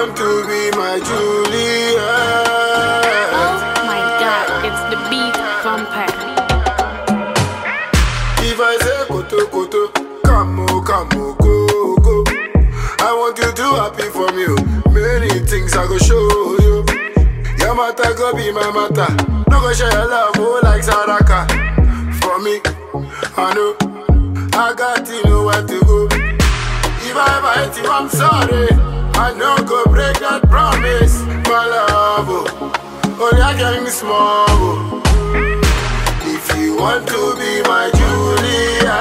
want to be my Julia. Oh my god, it's the beat vampire. If I say koto koto, come on, come on, go go. I want you to happy for me. oh. Many things I go show you. Your matter go be my matter. No go share your love oh, like Saraka. For me, I know I got to know where to go. If I ever hate you, I'm sorry. I know go break that promise, my love. Oh, only I can be small. Oh. If you want to be my Julia,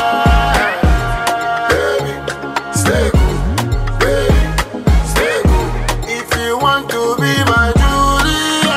baby, stay cool, baby, stay cool. If you want to be my Julia,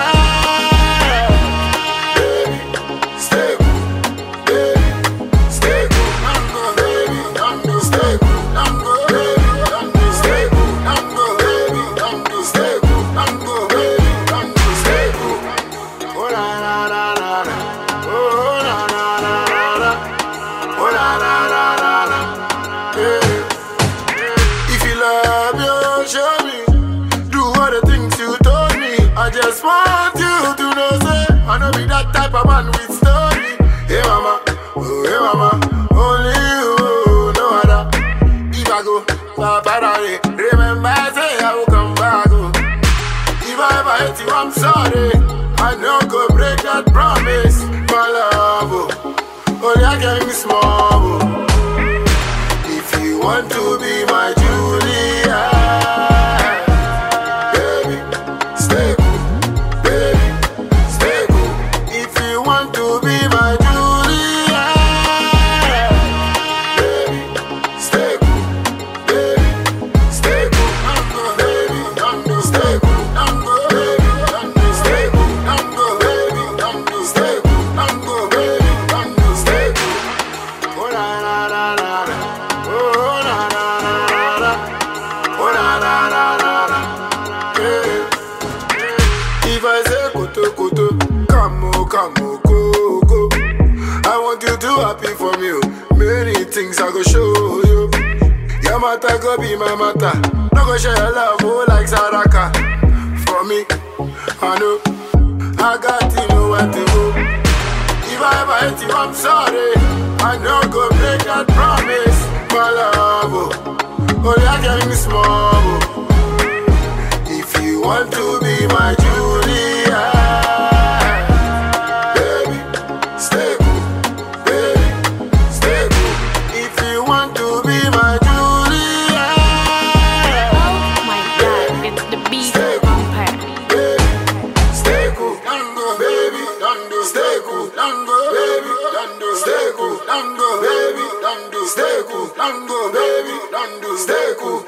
baby, stay cool, baby, stay cool. I'm go, baby, I'm go, stay cool. I'm go, baby, I'm go, stay cool. I'm go, baby, I'm go, stay cool. I'm go, baby, I'm go, stay cool. Oh la la la la la. Oh la la la la la. Oh la la la la la. Yeah. If you love you, show me. Do all the things you told me. I just want you to know, say I know be that type of man with story. Hey mama, oh hey mama, only you, no other. If I go, Papa, remember I say I will come back. Oh. If I ever hate you, I'm sorry. I know go break that promise, my love. Oh, only I can be small. Oh. If you want to be my Julia, baby, stay cool, baby, stay cool. If you want to be my Julia, baby, stay cool, baby, stay cool. I'm good, baby, I'm good, stay cool. I'm good, baby, I'm good, stay cool. I'm good, baby, I'm good, stay cool. I'm good, baby, I'm good, stay cool. Oh la la la la la. Oh la la la la la. Oh la la la la la. Yeah. If I say koto koto, come on, come on, go go. I want you to happy for me. oh. Many things I go show you. Your matter go be my matter. No go share your love oh, like Saraka. For me, I know I got to know where to go. If I ever hate you, I'm sorry. I know go break that promise, my love. Oh, only I can be small. Oh. If you want to be my Julia, baby, stay cool, baby, stay cool. If you want to be my Julia, Oh my god, it's the beat vampire. baby, stay cool, Dango, baby, Dango, stay cool, Dango, baby, Dango, stay cool, Dango, baby, Dango, stay cool, Dango, baby, Dango, stay cool.